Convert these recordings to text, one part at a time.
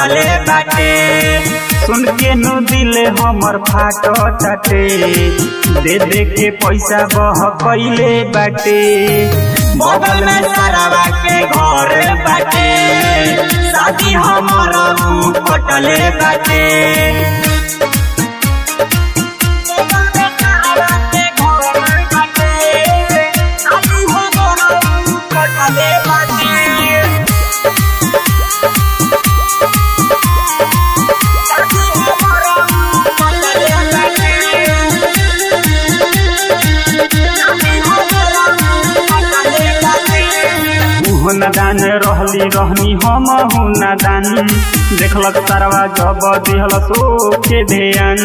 कटले बाटे सुन के नु दिल हमर फाट टाटे दे दे के पैसा बह कैले बाटे बगल में सरावा के घर बाटे शादी हमर ऊ कटले बाटे नादान रहली रहनी हम नादान देखलक तारवा जब दिहल सो के ध्यान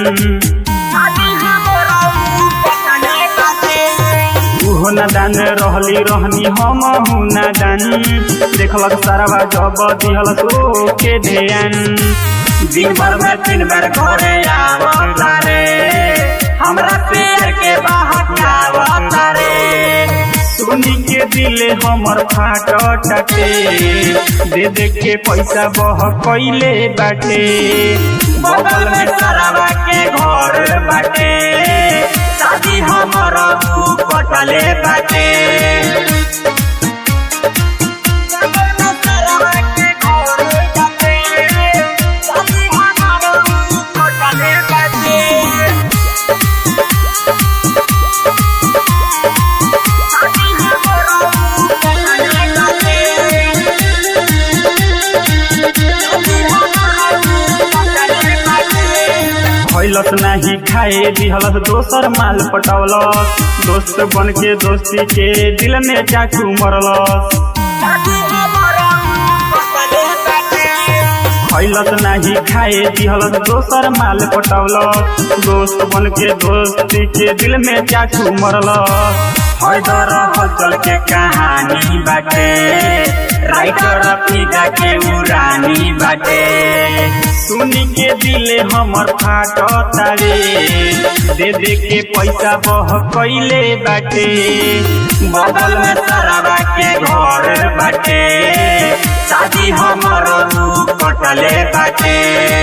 उहो नादान रहली रहनी हम नादान देखलक तारवा जब दिहल सो के ध्यान दिन भर में तीन बार घरे आवता रे हमरा पेड़ के बाहर आवता रे सोनी के दिले हमर फाट टाटे दे दे के पैसा बह कैले बाटे बगल में सरावा के घर बाटे शादी हमर ऊ कटले बाटे खैलस नाही खाए दिहलस दोसर माल पटौलस दोस्त बन के दोस्ती के दिल में चाकू मरलस खैलस नाही खाए दिहलस दोसर माल पटौलस दोस्त बन के दोस्ती के दिल में चाकू मरलस हैदर हलचल के कहानी बाटे राइटर फिदा के उरानी बाटे सुनी के दिले हमर फाट तारे दे दे के पैसा बह कैले बाटे बगल में सरावा के घर बाटे शादी हमर ऊ कटले बाटे